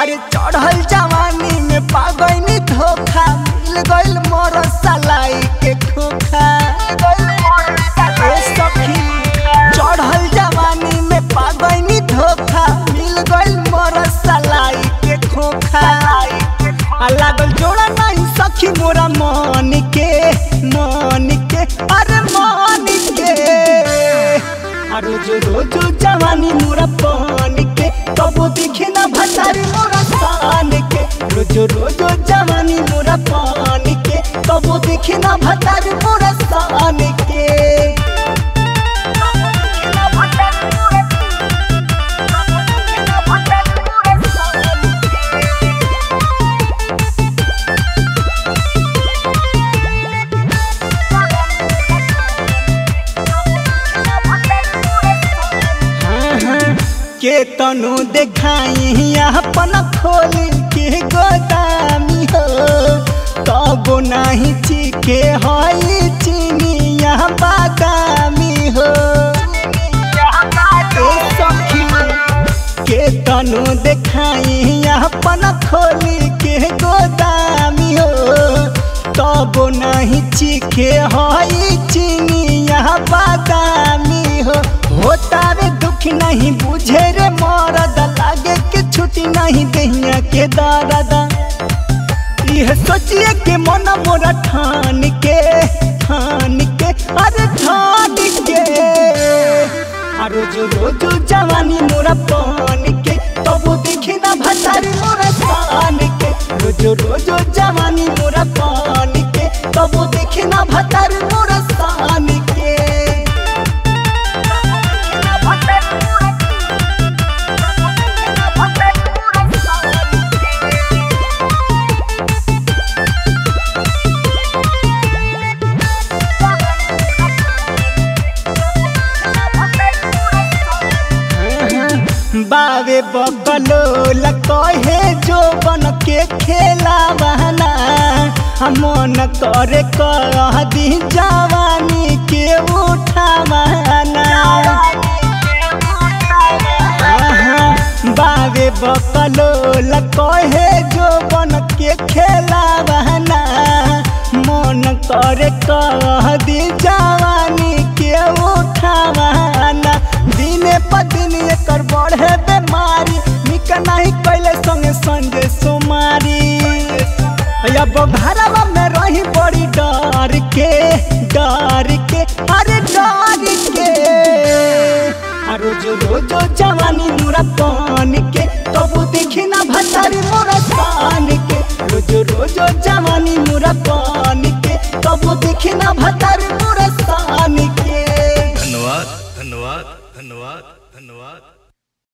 अरे चढ़ल जवानी में पागैनी धोखा मिल गइल मोर सलाई के खोखा ए सखी चढ़ल जवानी में पागैनी धोखा मिल गइल मोर सलाई के खोखा आ लागल जोड़ा नहीं सखी मोरा मन के मन के अरे मन के आ रोज रोज जवानी मोरा पान के कबो दिखे ना भतारी मोरा शान के रोज रोज जवानी मोरा पान के कबो दिखे ना भतारी मोरा शान के के तनु देखाई अपन खोल के गोदामी हो तबो नहीं चिके हई चिनिया बादामी हो ए सखी के तनु देखाई अपन खोल के गोदामी हो तबो नहीं चिके हई चिनिया बादामी हो होता रे दुख नहीं बुझे रे मरद लागे के छुट्टी नहीं दहिया के दादा यह सोचिए के मन मोरा ठान के ठान के अरे ठान के आ रोज रोज जवानी मोरा पान के तब देखे ना भतारी मोरा शान के रोज रोज जवानी मोरा पान के तब देखे ना भतारी मोरा शान के बावे बकलो लकहे जो बन के खेला बहना मन करे कह दी जवानी के उठा बहना बावे बकलो लकहे जो बन के खेला बहना मन करे कह दी जवानी के उठा बहना दिने प दिन एकर बढ़े बेमारी निक नहीं कैले संगे संगे सोमारी अब घरवा में रही बड़ी डर के डर के अरे डर के आ रोज रोज जवानी मुरा पान के तब देखी ना भतारी मोरा शान के रोज रोज जवानी मुरा पान के तब देखी ना भतारी मोरा शान के धन्यवाद धन्यवाद धन्यवाद धन्यवाद